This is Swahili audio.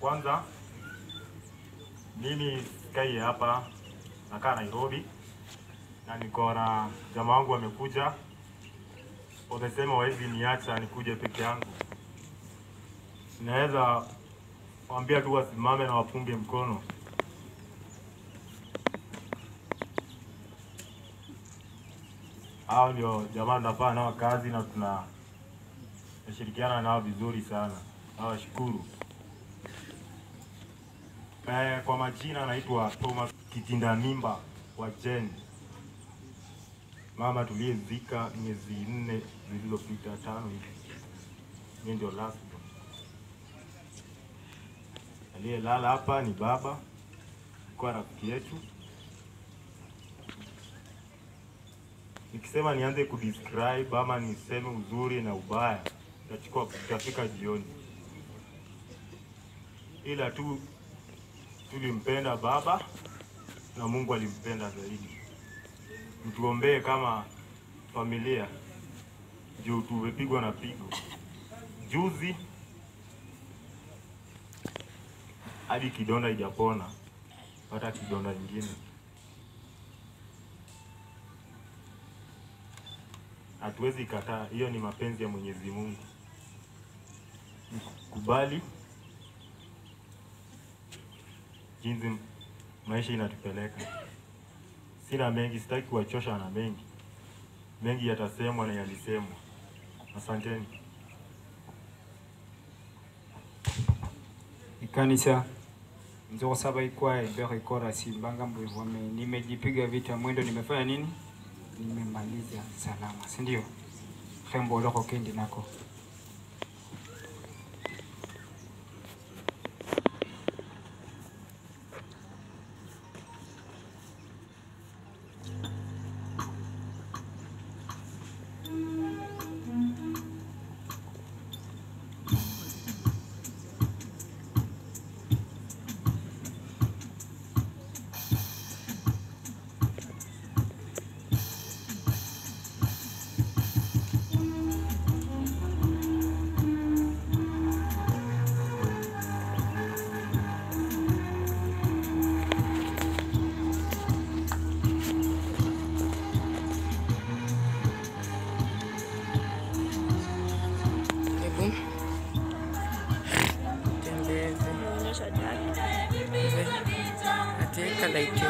Kwanza mimi sikai hapa, nakaa Nairobi na niko na jamaa wangu wamekuja, wamesema wawezi niacha nikuje peke yangu. Naweza waambia tu wasimame na wapunge mkono. Hao ndio jamaa tunafanya nao kazi na tuna nashirikiana nao vizuri sana, nawashukuru. Eh, kwa majina anaitwa Thomas Kitinda Mimba wa Jen, mama tuliyezika miezi nne zilizopita tano hivi. Mimi ndio last born. Aliyelala hapa ni baba, kwa rafiki yetu. Nikisema nianze kudescribe ama niseme uzuri na ubaya, itachukua itafika jioni, ila tu tulimpenda baba na Mungu alimpenda zaidi. Mtuombee kama familia juu tumepigwa na pigo juzi, hadi kidonda ijapona, hata kidonda ingine. Hatuwezi kataa, hiyo ni mapenzi ya Mwenyezi Mungu. Kubali jinsi maisha inatupeleka. Sina mengi, sitaki kuwachosha na mengi. Mengi yatasemwa na yalisemwa. Asanteni. ikanisa nzosaba ikwaye mbere ikora simbanga mbwivome nimejipiga vita mwendo nimefanya nini nimemaliza salama si ndio hembo loko kendi nako Hebu tembeze ateka laiti